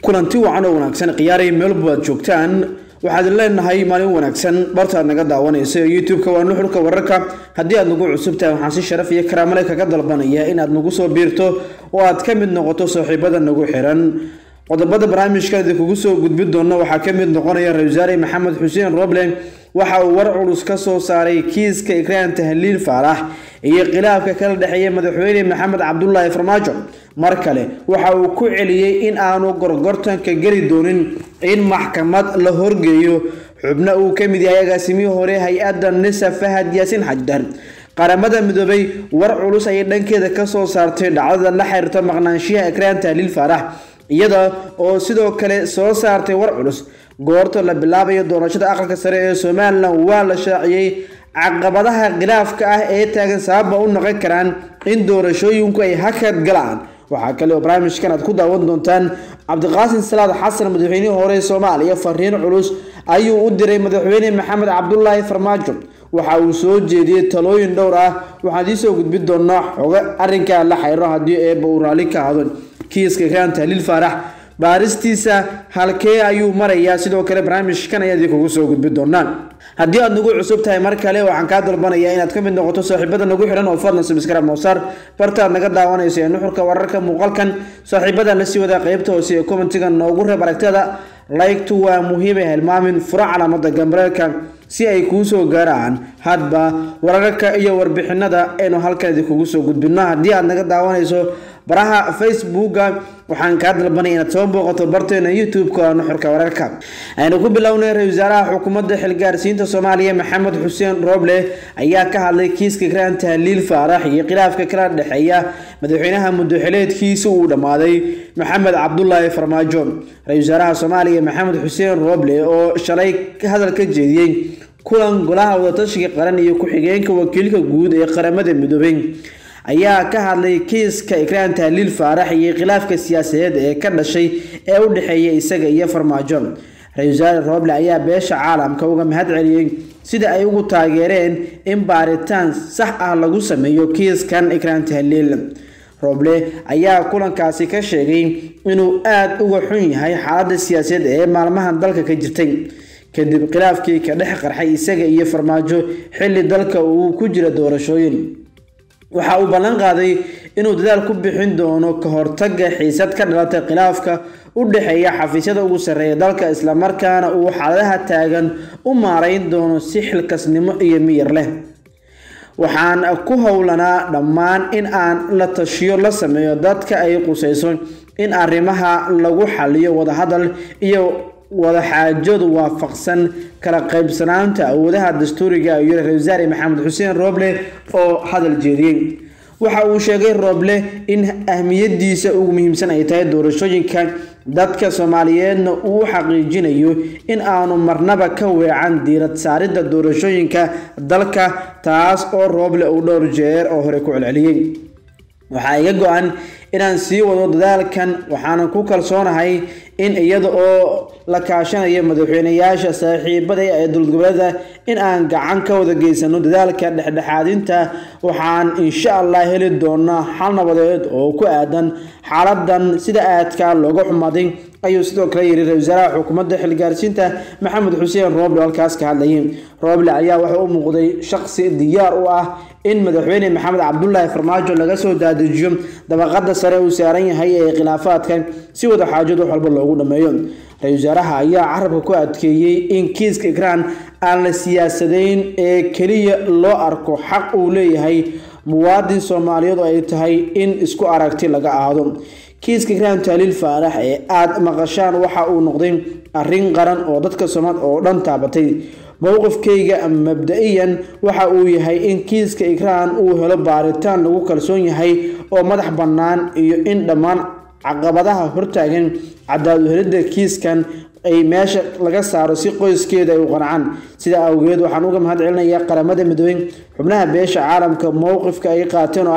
kulanti wacan oo wanaagsan khiyaaray meelba aad joogtaan waxaad leenahay maalin wanaagsan bartaad naga daawanaysa youtube-ka waa nuxurka wararka haddii aad nagu cusubtahay waxaan si sharaf iyo karaamale kaga dalbanaya inaad nagu soo biirto oo aad ka mid noqoto saaxiibada nagu xiran qodobada barnaamijka idinkugu soo gudbi doona waxaa ka mid noqonaya ra-isul wasaare maxamed xuseen roble waxa uu war culus ka soo saaray kiiska ikraan tahliil faalax iyo khilaafka kala dhexeeya madaxweyne maxamed cabdulaahi farmaajo mar kale waxa uu ku celiyey in aanu gorgortanka geli doonin in maxkamad la horgeeyo xubno uu ka mid yahay agaasimihii hore hay-adda nisa fahad yaasiin xajdar qaramada midoobay war culus ayay dhankeeda kasoo saartay dhacdada la xiriirta maqnaanshiyaha ikraan tahliil faalax iyada oo sidoo kale soo saartay war culus goorta la bilaabayo doorashada aqalka sare ee somalilan waa la shaaciyey caqabadaha khilaafka ah ee taagan sababa u noqon karaan in doorashooyinku ay hakad galaan waxaa kale oo barnaamijkan aad ku daawan doontaan cabdiqaasim salaad xasan madaxweynihii hore ee soomaaliya fariin culus ayuu u diray madaxweyne maxamed cabdulaahi farmaajo waxa uu soo jeediyey talooyin dhowr ah waxaan idiisoo gudbi doonaa xogo arrinkaa la xiriiro haddii eeba uu raalli ka hado kiiska ikraan tahliil faarax baaristiisa halkee ayuu marayaa sidoo kale barnaamijkan ayaa idinkugu soo gudbi doonaa haddii aad nagu cusub tahay mar kale waxaan kaa dalbanayaa inaad ka mid noqoto saaxiibada nagu xihan oo fadlan subscribe mowsar bartaad naga daawanayso ee nuxurka wararka muuqaalkan saaxiibada la sii wadaa qeybta hoose ee commentiga noogu reeb aragtada laygtu waa muhiimay hilmaamin furo calaamada gambareelka si ay kuu soo gaaraan hadba wararka iyo warbixinada aynu halkan idinkugu soo gudbino haddii aad naga daawanayso baraha facebooka waxaan kaa dalbanaya inaad soo booqato barteena youtube-ka nuxurka wararka aynu ku bilownay ra-isul wasaaraha xukuumadda xilgaarsiinta soomaaliya maxamed xuseen roble ayaa ka hadlay kiiska ikraan tahliil faarax iyo khilaafka kala dhexeeya madaxweynaha muddoxileedkiisa uu dhammaaday maxamed cabdulaahi farmaajo ra-isul wasaaraha soomaaliya maxamed xuseen roble oo shalay hadal ka jeediyey kulan golaha wadatashiga qaran iyo ku-xigeenka wakiilka guud ee qaramada midoobay ayaa ka hadlay kiiska ikraan tahliil faarax iyo khilaafka siyaasadeed ee ka dhashay ee u dhexeeya isaga iyo farmaajo ra-isul wasaare roble ayaa beesha caalamka uga mahad celiyey sida ay ugu taageereen in baaritaan sax ah lagu sameeyo kiiskan ikraan tahliil roble ayaa kulankaasi ka sheegay inuu aada uga xun yahay xaaladda siyaasadeed ee maalmahan dalka ka jirtay kadib khilaafkii ka dhex qarxay isaga iyo farmaajo xilli dalka uu ku jira doorashooyin waxa uu ballan qaaday inuu dadaal ku bixin doono ka hortaga xiisad ka dhalatay khilaafka u dhexeeya xafiisyada ugu sarreeya dalka islamarkaana uu xaaladaha taagan u maarayn doono si xilkasnimo iyo miyir leh waxaan ku howlanaa dhammaan in aan la tashiyo la sameeyo dadka ay qusayso in arrimaha lagu xaliyo wadahadal iyo wadaxaajadu waafaqsan kala qaybsanaanta awoodaha dastuuriga ayuu ra-isul wasaare maxamed xuseen roble oo hadal jeediyey waxa uu sheegay roble in ahmiyadiisa ugu muhiimsan ay tahay doorashooyinka dadka soomaaliyeedna uu xaqiijinayo in aanu marnaba ka weecan diirad saaridda doorashooyinka dalka taas oo roble uu dhowr jeer oo hore ku celceliyey waxaa iga go-an inaan sii wado dadaalkan waxaanan ku kalsoonahay in iyada oo la kaashanayo madaxweyneyaasha saaxiibada ee dowlad goboleeda in aan gacan ka wada geysano dadaalka dhexdhexaadinta waxaan insha allah heli doonaa xal nabadeed oo ku aadan xaaladan sida aadka looga xumaaday ayuu sidoo kale yiri ra-isul wasaaraha xukuumadda xilgaarsiinta maxamed xuseen roble halkaas ka hadlayay roble ayaa waxa u muuqday shaqsi diyaar u ah in madaxweyne maxamed cabdulaahi farmaajo laga soo daadajiyo dabaqada sare uu saaran yahay ee khilaafaadka si wada xaajad wax walba loogu dhameeyo ra-isul wasaaraha ayaa carabka ku adkeeyey in kiiska ikraan aan la siyaasadayn ee keliya loo arko xaq uu leeyahay muwaadin soomaaliyeed oo ay tahay in isku aragti laga aado kiiska ikraan tahliil faarax ee aada maqashaan waxa uu noqday arrin qaran oo dadka soomaal oo dhan taabatay mowqifkayga mabda-iyan waxa uu yahay in kiiska ikraan uu helo baaritaan lagu kalsoon yahay oo madax bannaan iyo in dhammaan caqabadaha hortaagan cadaad uhelidda kiiskan ay meesha laga saaro si qoyskeeda ay u qancaan sidaa awgeed waxaan uga mahad celinayaa qaramada midoobey xubnaha beesha caalamka mowqifka ay qaateen oo ah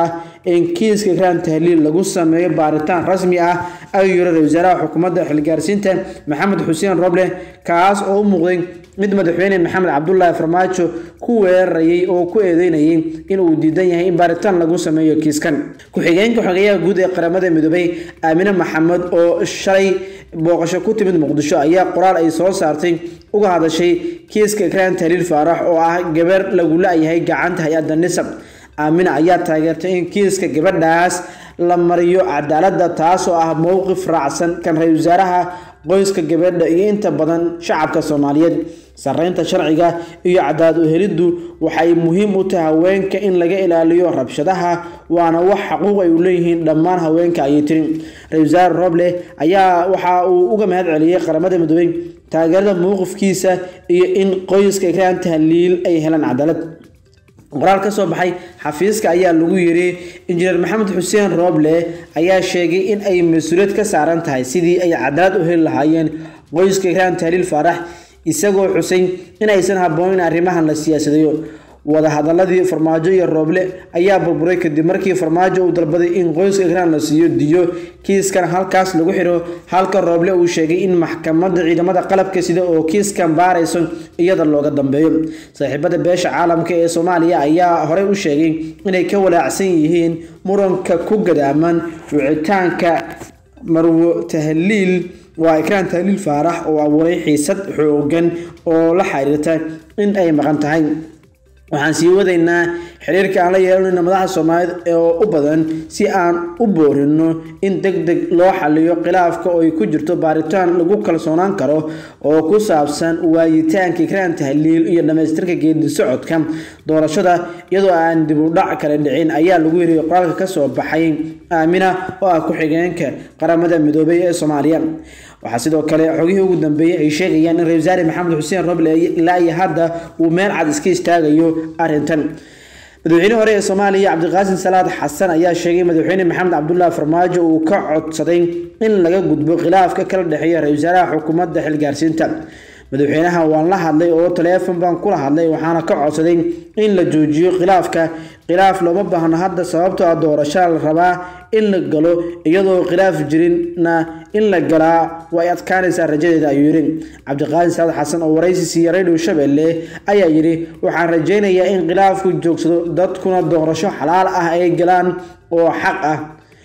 in kiiska ikraan tahliil lagu sameeyo baaritaan rasmi ah ayuu yiri ra-isul wasaaraha xukuumadda xilgaarsiinta maxamed xuseen roble kaas oo u muuqday mid madaxweyne maxamed cabdulaahi farmaajo ku weerarayay oo ku eedeynayay in uu diidan yahay in baaritaan lagu sameeyo kiiskan ku-xigeenka xogeyaha guud ee qaramada midoobay aamine maxamed oo shalay booqasho ku timid muqdisho ayaa qoraal ay soo saartay uga hadashay kiiska ikraan tahliil faarax oo ah gabar lagu la-yahay gacanta hay-adda nisab aamina ayaa taageertay in kiiska gabadhaas la mariyo cadaaladda taasoo ah mowqif raacsan kan ra-isul wasaaraha qoyska gabadha iyo inta badan shacabka soomaaliyeed sareynta sharciga iyo cadaalad uheliddu waxay muhiim u tahay haweenka in laga ilaaliyo rabshadaha waana wax xaquuq ay u leeyihiin dhammaan haweenka ayay tiri ra-isul wasaare roble ayaa waxa uu uga mahad celiyey qaramada midoobey taageerada mowqifkiisa iyo in qoyska ikraan tahliil ay helaan cadaalad qoraal ka soo baxay xafiiska ayaa lagu yiri injineer maxamed xuseen rooble ayaa sheegay in ay mas-uuliyad ka saaran tahay sidii ay cadaalad u heli lahaayeen qoyska ikraan tahliil faarax isagoo xusay in aysan habboonin arrimahan la siyaasadayo wadahadaladii farmaajo iyo rooble ayaa burburay kadib markii farmaajo uu dalbaday in qoyska ikraan la siiyo diyo kiiskan halkaas lagu xiro halka rooble uu sheegay in maxkamadda ciidamada qalabka sida oo kiiskan baarayso iyada looga dambeeyo saaxiibada beesha caalamka ee soomaaliya ayaa horey u sheegay inay ka walaacsan yihiin muranka ku gadaaman wicitaanka marwo tahliil waa ikraan tahliil faarax oo abuuray xiisad xoogan oo la xiriirta in ay maqan tahay waxaan sii wadaynaa xiriirka aan la yeelanayno madaxa soomaaliyeed oo u badan si aan u boorino in deg deg loo xaliyo khilaafka oo ay ku jirto baaritaan lagu kalsoonaan karo oo ku saabsan waayitaanka ikraan tahliil iyo dhamaystirka geedi socodka doorashada iyadoo aan dib u dhac kale dhicin ayaa lagu yiri qoraalka kasoo baxay aamina oo ah ku-xigeenka qaramada midoobay ee soomaaliya waxaa sidoo kale xogihii ugu dambeeyey ay sheegayaan in ra-isul wasaare maxamed xuseen roble ilaa iyo hadda uu meel cad iska istaagayo arrintan madaxweyne hore ee soomaaliya cabdiqaasim salaad xasan ayaa sheegay madaxweyne maxamed cabdulaahi farmaajo uu ka codsaday in laga gudbo khilaafka kala dhexeeya ra-isul wasaaraha xukuumadda xilgaarsiinta madaxweynaha waan la hadlay oo taleefon baan kula hadlay waxaana ka codsaday in la joojiyo khilaafka khilaaf looma baahno hadda sababtoo ah doorashaa la rabaa in la galo iyadoo khilaaf jirinna in la galaa way adkaanaysaa rajadeeda ayuu yidhi cabdiqaasim salaad xasan oo waraysi siiya radio shabeelle ayaa yidhi waxaan rajaynayaa in khilaafku joogsado dadkuna doorasho xalaal ah ay galaan oo xaq ah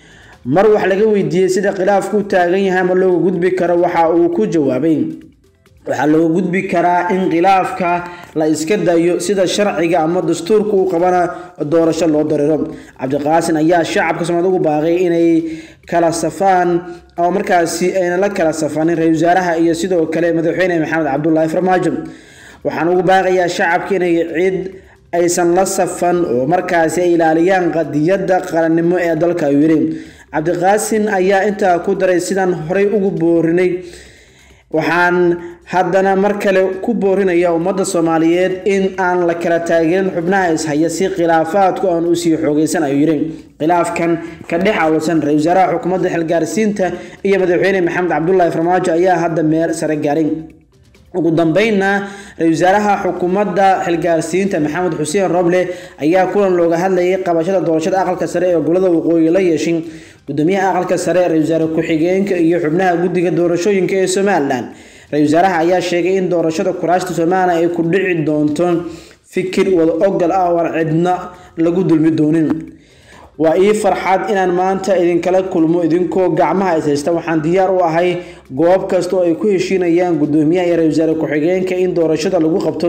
mar wax laga weydiiyey sida khilaafku u taagan yahay ama looga gudbi karo waxa uu ku jawaabay waxaa looga gudbi karaa in khilaafka la iska dayo sida sharciga ama dastuurka uu qabana doorasho loo dareero cabdiqaasin ayaa shacabka soomaalida ugu baaqay inay kala safaan oo markaasi ayna la kala safanin ra-isul wasaaraha iyo sidoo kale madaxweyne maxamed cabdulaahi farmaajo waxaan ugu baaqayaa shacabka inay cid aysan la safan oo markaasi ay ilaaliyaan qadiyadda qarannimo ee dalka ayuu yidhi cabdiqaasin ayaa intaa ku daray sidaan horey ugu boorinay waxaan haddana mar kale ku boorinaya ummadda soomaaliyeed in aan la kala taageerin xubnaha ishaya si khilaafaadku aan u sii xoogeysan ayuu yidhi khilaafkan ka dhex awlsan ra-isul wasaaraha xukuumadda xilgaarsiinta iyo madaxweyne maxamed cabdulaahi farmaajo ayaa hadda meel sare gaaray ugu dambeynna ra-isul wasaaraha xukuumadda xilgaarsiinta maxamed xuseen roble ayaa kulan looga hadlayay qabashada doorashada aqalka sare ee gobolada waqooyi la yeeshay gudoomiyaha aqalka sare ra-isul wasaare ku-xigeenka iyo xubnaha guddiga doorashooyinka ee somalilan ra-isul wasaaraha ayaa sheegay in doorashada kuraashta somalilan ay ku dhici doonto fikir wada ogal ah oo aan cidna lagu dulmi doonin waa ii farxad inaan maanta idinkala kulmo idinkoo gacmaha is haysta waxaan diyaar u ahay goob kasta oo ay ku heshiinayaan gudoomiyaha iyo ra-isul wasaare ku-xigeenka in doorashada lagu qabto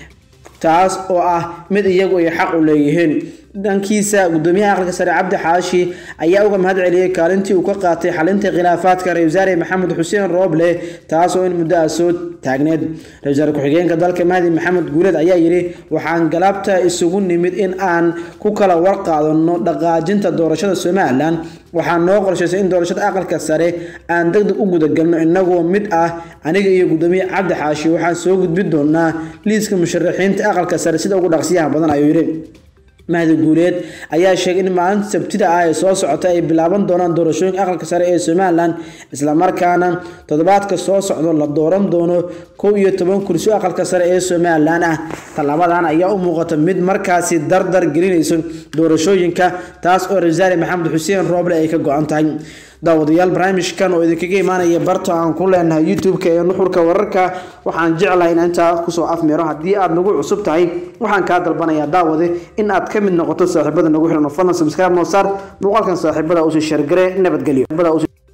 taas oo ah mid iyagu ay xaq u leeyihiin dhankiisa gudoomiyaha aqalka sare cabdi xaashi ayaa uga mahad celiyey kaalintii uu ka qaatay xalinta khilaafaadka ra-isul wasaare maxamed xuseen rooble taasoo in muddo ah soo taagneed ra-isul wasaare ku-xigeenka dalka mahdi maxamed guuleed ayaa yidhi waxaan galabta isugu nimid in aan ku kala warqaadano dhaqaajinta doorashada somalilan waxaa noo qorshaysay in doorashada aqalka sare aan deg deg u gudagalno inagoo mid ah aniga iyo gudoomiye cabdi xaashi waxaan soo gudbin doonaa liiska musharaxiinta aqalka sare sida ugu dhaqsiyaha badan ayuu yidhi mahdi guuleed ayaa sheegay in maalinta sabtida ah ee soo socota ay bilaaban doonaan doorashooyinka aqalka sare ee somalilan islamarkaana toddobaadka soo socdo la dooran doono kow iyo toban kursi aqalka sare ee somalilan ah tallaabadan ayaa u muuqata mid markaasi dardar gelinayso doorashooyinka taas oo rasaali maxamed xuseen rooble ay ka go-an tahay daawadayaal barnaamijkan oo idinkaga imaanaya barta aan ku leenahay youtube-ka ee nuxurka wararka waxaan jeclahay in intaa kusoo afmeero haddii aad nagu cusub tahay waxaan kaa dalbanayaa daawade in aad ka mid noqoto saaxiibada nagu xiran oo fadlan subscribe noo saar muuqaalkan saaxiibada usii shargare nabadgelyo